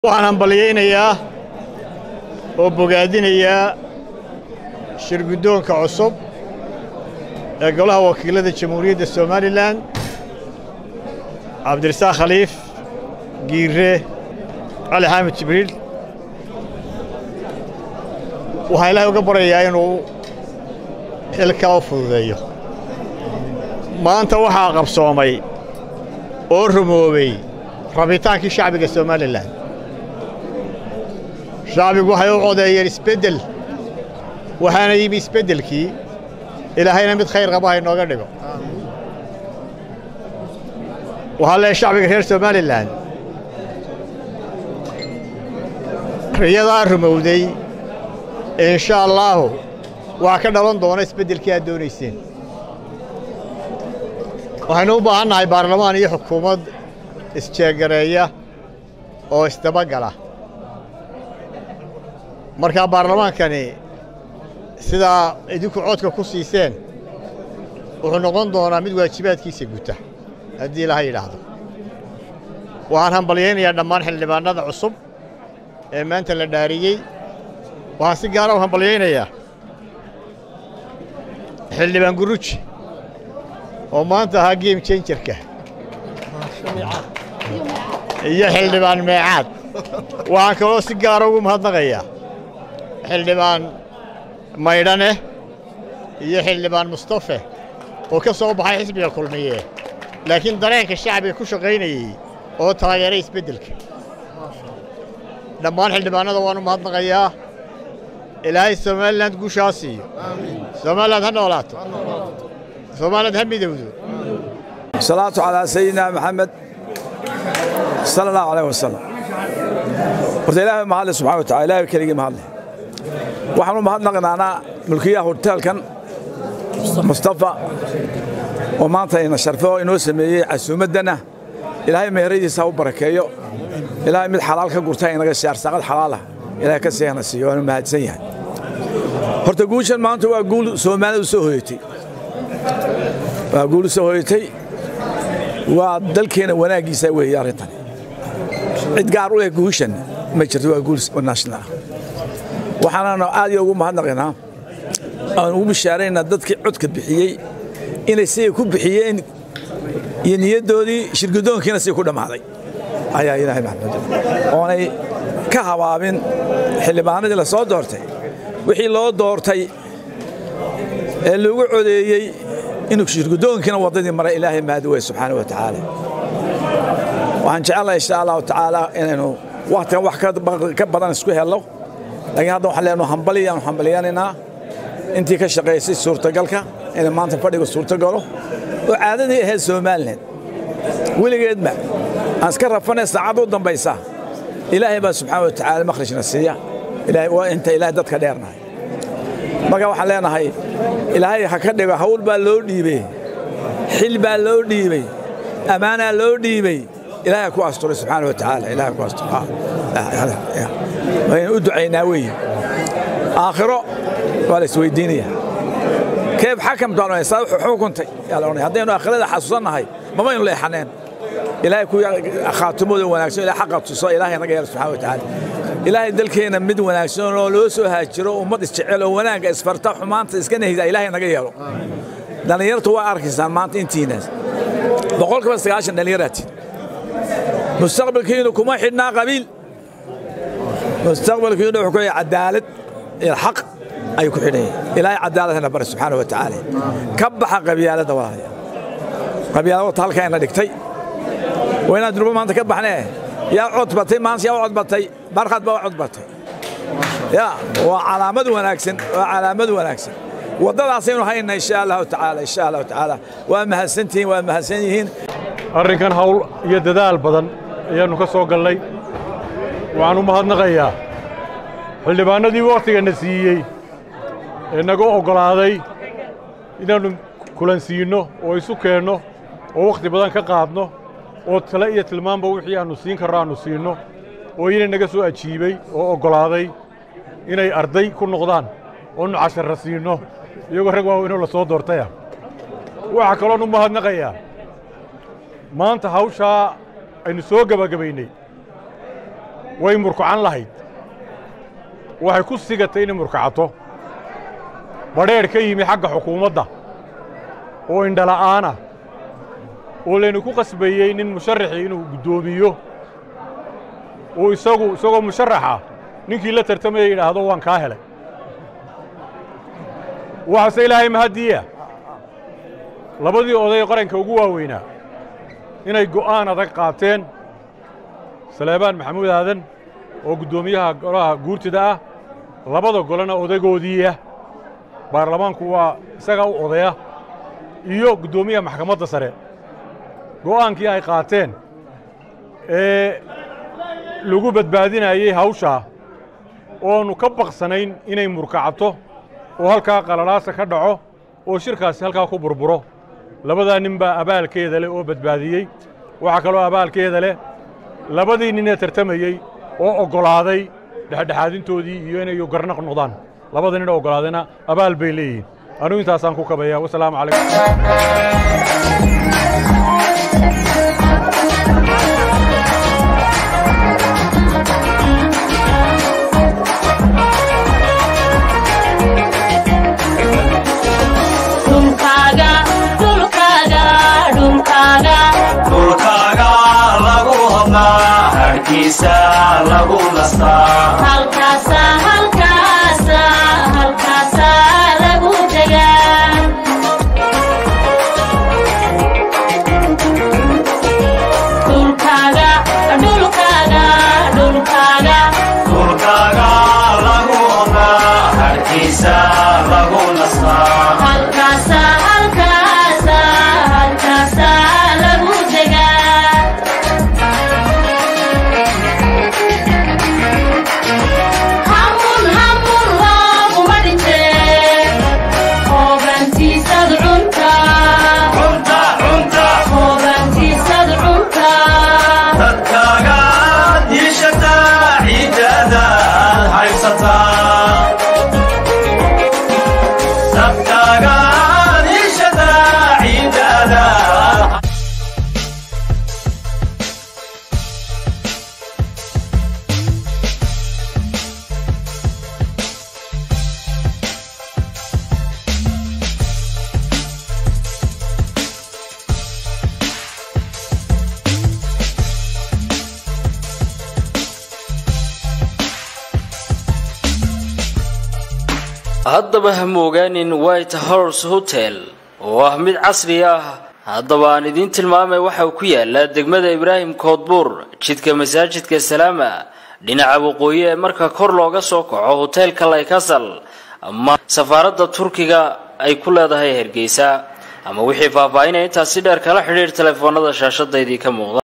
waxaan hambalyaynayaa oo bogaadinayaa shirguddoonka cusub ee golaha wakiilada jamhuuriyadda somalilan cabdirasaaq khaliif giire cali xaamid jibriil waxaan ilaahay uga baryayaa inuu xilka u fududeeyo maanta waxaa qabsoomay oo rumoobay rabitaankii shacbiga somalilan shacbigu waxay u codeeyeen isbeddel waxaana yimi isbeddelkii ilaahayna mid khayr qaba ha inooga dhigo waxaa leehay shacbiga reer somalilan riyadaa rumowday insha allaahu waxaa ka dhalan doona isbeddelkii aad doonayseen waxaynu u baahan nahay baarlamaan iyo xukuumad isjeegareeya oo isdabagala markaa baarlamaankani sidaa idinku codka ku siiseen wuxuu noqon doonaa mid waajibaadkiisa guta haddii ilaha yidhaahdo waxaan hambalyaynayaa dhammaan xildhibaannada cusub ee maanta la dhaariyey waxaan si gaara u hambalyaynayaa xildhibaan guruji oo maanta ahaa geem jenjarka iyo xildhibaan meecaad waxaan kaloo si gaara ugu mahadnaqayaa xildhibaan maydhane iyo xildhibaan mustafe oo ka soo baxay xisbiga kulmiye laakiin dareenka shacbiga ku shaqaynayey oo taageeray isbeddelka dhammaan xildhibaannada waan u mahadnaqayaa ilaahay somalilan guushaa siiyo somaliland ha noolaato somaliland ha midowdo salaatu calaa sayidina maxamed sala allahu alayh wasalam horta ilaahay mahadle subxana wa tacala ilahay keligii mahadle waxaan u mahadnaqnaanaa mulkiyaha hoteelkan mustafa oo maanta ina sharfe oo inoo sameeyey casuumaddana ilaahay meheradiisa ha u barakeeyo ilaahay mid xalaal ka gurta inaga siyaar saaqad xalaalah ilaahay ka siihana siiyo waanu mahadsan yahay horta guushan maanta waa guul soomaalida soo hoyatay waa guul soo hoyatay waa dalkeena wanaaggiisa weeye arrintan cid gaar u leh guushan ma jirto waa guul national waxaananu aad iyo ugu mahadnaqaynaa aan ugu bishaaraynaa dadkii codka bixiyey inay siday ku bixiyeen iyo niyaddoodii shirgudoonkiina siday ku dhammaaday ayaa ilaahay maxamed oonay ka habaabin xildhibaanadii la soo doortay wixii loo doortay ee lagu codeeyey inuu shirgudoonkiina waddadii maray ilaahay mahadi wey subxaana wa tacaala waxaan jecelahay insha allahu tacaala inaynu wakhtigan wax ka badan isku helno laakiin hadda waxaan leenahay hambali aanu hambaliyanaynaa intii ka shaqaysay suurtagalka inay maanta fadhiga suurtagalo oo caadadii ahayd somalilan weligeedba aan iska rafanay saacadda u dambaysa ilaahay baa subxaana wa tacaala makhrajna siiya waa inta ilaahay dadka dheernahay marka waxaan leenahay ilaahay ha ka dhigo hawl baa loo dhiibey xil baa loo dhiibey ammaanaa loo dhiibey ilaahay ku asturay subxaana wa tacaala ilaahay ku asturay waynu u ducaynaa weeye aakhiro waa la isweydiinaya keeb xakam doonay saa wuxuu xukuntay yaa la odhanaya haddaynu aakhirada xasuusannahay mamaynu leexaneen ilaahay ku khaatimooda wanaagsan ilaahay xaqa tuso ilaahay naga yeelo subxaana wa tacaala ilaahay dalkeenna mid wanaagsan oo loo soo haajiro ummad isjecel oo wanaagga isfarta xumaanta iska nahida ilaahay naga yeelo dhallinyartu waa arkaysaan maanta intiinaas boqolkiiba sagaashan dhallinyaraati mustaqbalkiinu kuma xidhnaa qabiil mustaqbalkiinu wuxuu ku yahay cadaalad iyo xaq ayuu ku xidhan yahay ilaahay cadaaladna bare subxaana wa tacaala ka baxa qabyaaladda walaalaya qabyaalada wata halkaa ina dhigtay waa inaan durbo maanta ka baxnee yaa cod batay maanta yaa u cod batay barkad baa u cod batay ya waa calaamad wanaagsan waa calaamad wanaagsan waddadaasaynu hayna insha allahu tacaala insha allahu tacaala waa mahadsantihiin waa mahadsan yihiin arrinkan hawl iyo dadaal badan ayaannu ka soo gallay waxaan u mahadnaqayaa xildhibaannadii wakhtigana siiyey ee naga oggolaaday inaannu kulansiinno oo isu keenno oo wakhti badan ka qaadno oo tale iyo tilmaanba wixii aannu siin karro aannu siinno oo inay naga soo ajiibey oo oggolaaday inay arday ku noqdaan oonu casharra siinno iyagoo rag waaweynoo la soo doortaya waxaa kaloon u mahadnaqayaa maanta hawshaa aynu soo gebagabaynay way murkacan lahayd waxay ku sigatay inay murkacato badheedh ka yimi xagga xukuumadda oo indhala'aana oo laynu ku qasbayey nin musharaxii inuu guddoomiyo uu isagu isagoo musharaxa ninkii la tartamaya yidhaahdo waan kaa helay waxaase ilaahay mahaddiya labadii oday qaranka ugu waaweynaa inay go'aan adag qaateen saleebaan maxamuud aadan oo guddoomiyaha golaha guurtida ah labada golena odaygoodiiah baarlamaanku waa isagaa u odaya iyo guddoomiyaha maxkamadda sare go'aankii ay qaateen ee lagu badbaadinayey hawshaa oonu ka baqsanayn inay murkacato oo halkaa qalalaasa ka dhaco oo shirkaasi halkaa ku burburo labadaa nin baa abaalkeeda leh oo badbaadiyey waxaa kaloo abaalkeeda leh labadii ninee tartamayey oo oggolaaday dhexdhexaadintoodii iyo inay garnaq noqdaan labada nin oo oggolaadayna abaal bay leeyihiin anugu intaasaan ku kabaya wasalaamu calaykum dhulkaaga lagu hodnaa harkiisa lagu nastaa dhulkaaga lagu hodnaa harkiisa lagu nastaa cunta cunta dadkaaga diishataa ciidadaad haysataa dadkaaga diishataa ciidadaad haddaba ha moogaanin white horse hotel oo ah mid casri ah haddaba aan idiin tilmaamay waxa uu ku yaalaa degmada ibraahim koodbuur jidka masaajidka salaama dhinaca waqooyi ee marka kor looga soo kaco hoteelka laykasal ama safaaradda turkiga ay ku leedahay hargeysa ama wixii faahfaahinaya intaasi dheer kala xidhiir telefoonada shaashadaydii ka muuqda